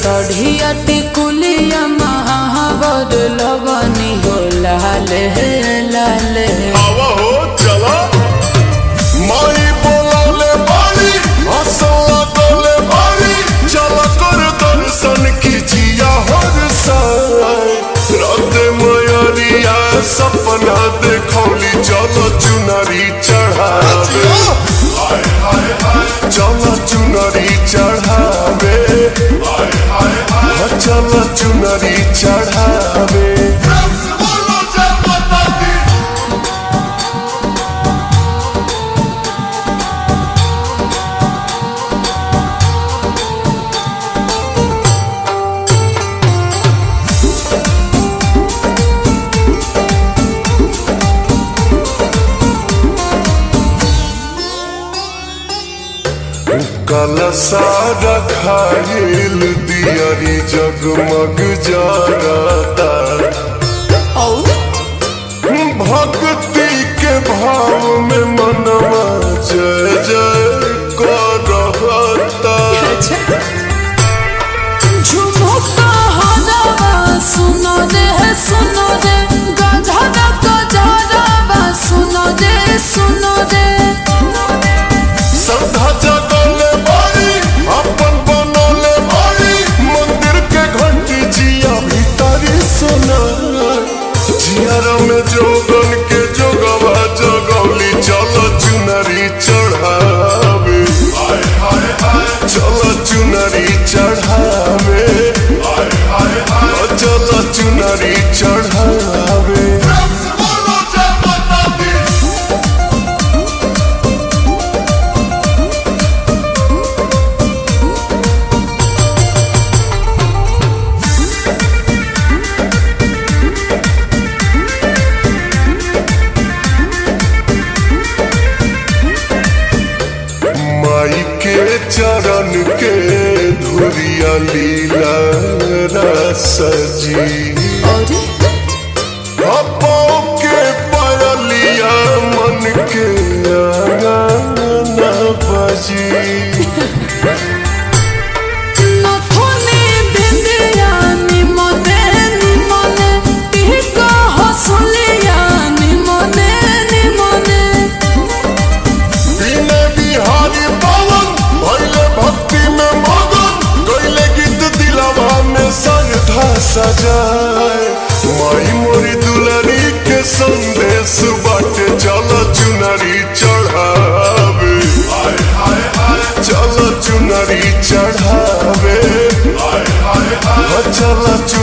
सढ़िया टिकुलिया महावर लगनी हो लाल लाल आवा हो चला माई बोलाले बारी हंसला डोले बारी चला कर दर्शन कीजिया हर साय रात मयरिया सपना देखौली चलो चुनरी चढ़ावे हाय हाय हाय चलो चुनरी चढ़ावे हाय हाय हाय चलो चुनरी चढ़ावे बोलो जय माता दी कल सारा खाइल दियरी जगमग जरता और भक्ति के भाव में मनवा जय जय करता झुमुका हरवा सुनो रे सुनो रे गधरा गधरवा सुनो रे सुनो रे श्रद्धा जगले बारी अपन बनले बारी मंदिर के घंटी जिया भीतरी सुना जियर में जोगन के जोगवा जगौली चल चुनरी चढ़ावे हाय हाय हाय चल चुनरी चढ़ावे हाय हाय हाय चल चुनरी चढ़ावे बोलो जय माता दी माई के चरण के धुरिया लीला रसजी और अपो के पयलिया मन के आंगन बजी नथुनी बिंदिया निमने निमने टिका हसलिया निमने निमने बिने बिहारी पवन भैले भक्ति में मगन गैले गीत दिलवा में श्रद्धा सजाए माई मोरी दुलरी के संदेश बाटे चल चुनरी चढ़ावे हाय हाय हाय चल चुनरी चढ़ावे हाय हाय हाय चल चुनरी